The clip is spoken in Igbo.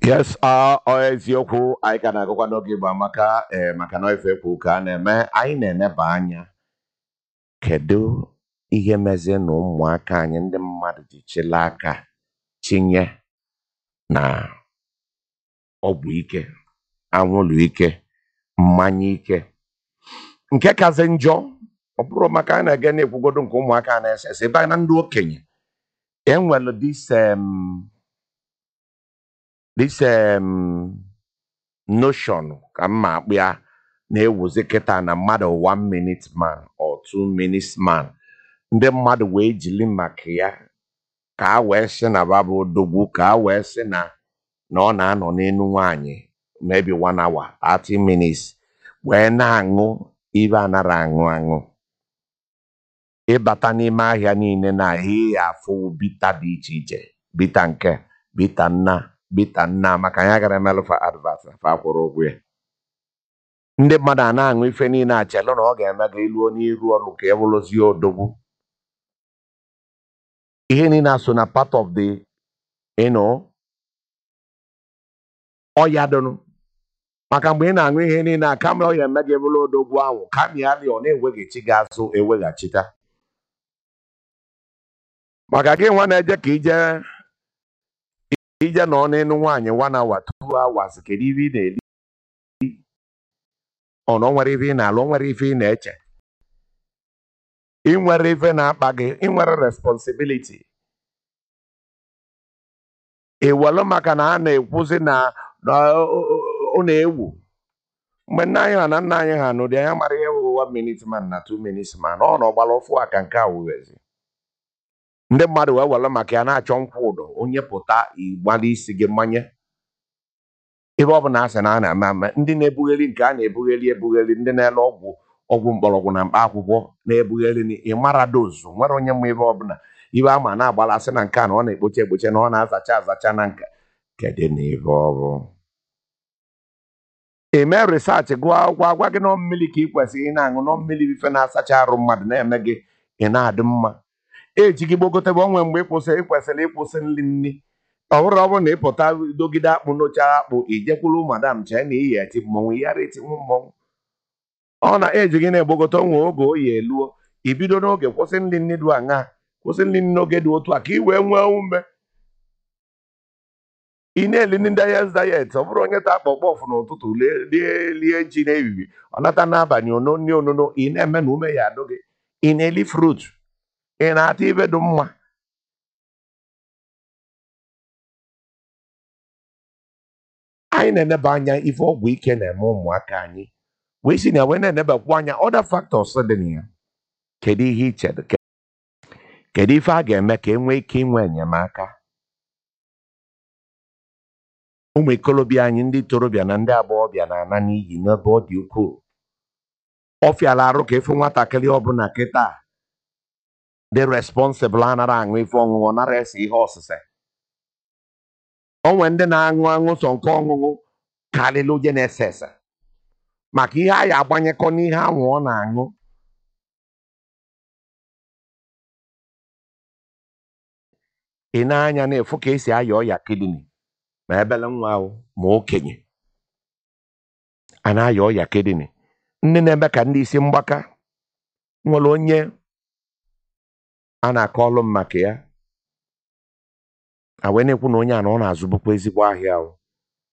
Yes, ọ ọ eziokwu anyị ka na-agụkwa n'oge Igbo amaka ee maka na ife ekwu ka a na-eme anyị na-eneba anya kedu ihe mezie na ụmụaka anyị ndị mmadụ ji chịla aka chinye na ọgwụ ike anwụrụ ike mmanya ike nke kazi njọ ọ bụrụ maka a na-ege na-ekwugodo nke ụmụaka a na-ese ese ebe na ndị okenye enwere this um, this um, notion ka mma akpụ ya na-ewuzi kịta na mmadụ one minute man or two minutes man ndị mmadụ wee jili maka ya ka a wee sị na babụ odogwu ka a wee sị na na ọ na-anọ n'elu nwaanyị maybe one hour 30 minutes wee na-aṅụ ibe anara aṅụ aṅụ ịbata n'ime ahịa niile na ihe afụ bita dị iche iche bita nke bita nna bita nna maka ya gara emelụfa advat fa kwụrụ ụgwọ ya ndị mmadụ a na-aṅụ ife niile achelụ na ọ ga-eme ga iluo n'iru ọrụ ka e bụrụzie odogwu ihe niile a so na part of the you know, ọya dụnụ maka mgbe ị na-aṅụ ihe niile a kama ọ ya eme gị bụrụ odogwu ahụ kama ya dị ọ na-eweghachi gị azụ eweghachita maka gị nwa na-eje ka ije ije nọ n'elu nwaanyị one hour two hours kedu ife ị na-eli ọ na o nwere ife ị na-alụ o nwere ife ị na-eche ị nwere ife na-akpa gị ị nwere responsibility ewelu maka na a na-ekwuzi na na ọ ọ- ọ na-ewu mgbe nna anyị ha na nna anyị ha n'ụdị anya mara ihe bụ one minute man na two minutes man ọ na ọgbara ọfụ aka nke a wughezi ndị mmadụ wee were maka ya na-achọ nkwụ ụdọ onye pụta ịgbala isi gị mmanye ebe ọ bụla a sị na a na-eme ame ndị na-ebugheri nke a na-ebugheri ebugheri ndị na-ele ọgwụ ọgwụ mgbọrọgwụ na mkpa akwụkwọ na-ebugheri ni ịmara dozu nwere onye ma ebe ọbụla ibe ama na-agbala asị na nke a na ọ na-ekpocha ekpocha na ọ na-azacha azacha na nka kedu na ibe ọ bụ eme risachị gụọ akwụkwọ agwa gị nọ mmiri ka ị kwesịrị ị na-aṅụ nọ mmiri ife na-asacha arụ mmadụ na-eme gị ị na-adị mma eji gị gbogotebe onwe mgbe ị kwụsị ị kwesịrị ịkwụsị nri nri ọ bụrụ ọ bụrụ na ị pụta dogide akpụ n'ochara akpụ ijekwuru madam chee na iyi eti mmọnwụ yara etinwu mmọnwụ ọ na-eji gị na-egbogote onwe oge oyi eluo ibido n'oge kwụsị nri nri dị aṅa kwụsị nri nri n'oge dị otu a ka ị wee nwee ume ị na-eli ndị dayet dayet ọ bụrụ onye ta kpọkpọf n'ụtụtụ lie lie lie ji n'ehihie ọ nata n'abalị ono nri onono ị na-eme na ume ya adụ gị ị na-eli frut ị na-ata ibe dị mma anyị na-eneba anya ife ọgwụ ike na-eme ụmụaka anyị wee si na wee na-enebakwa anya other factors dị na ya kedu ihe iche kedu ife a ga-eme ka e nwee ike inwe enyemaka ụmụ ikolobịa anyị ndị torobịa na ndị agbọghọbịa na-ana n'iyi n'ebe ọ dị ukwuu ọ fịala arụ ka efu nwatakịrị ọbụla kịta dị responsibụl anara aṅụ ife ọṅụṅụ nara ese ihe ọsịse onwe ndị na-aṅụ aṅụ sọ nke ọṅụṅụ karịrị oje na-ese ese maka ihe a ya agbanyekọ n'ihe ahụ ọ na-aṅụ ị na-anya na-efu ka esi aya ọya kidney ma ebele nwa ahụ ma okenye a na-aya ọya kidney ndị na-eme ka ndị isi mgbaka nwere onye a na-akọ ọlụ m maka ya a wee na-ekwu na onye a na ọ na-azụbụkwa ezigbo ahịa ahụ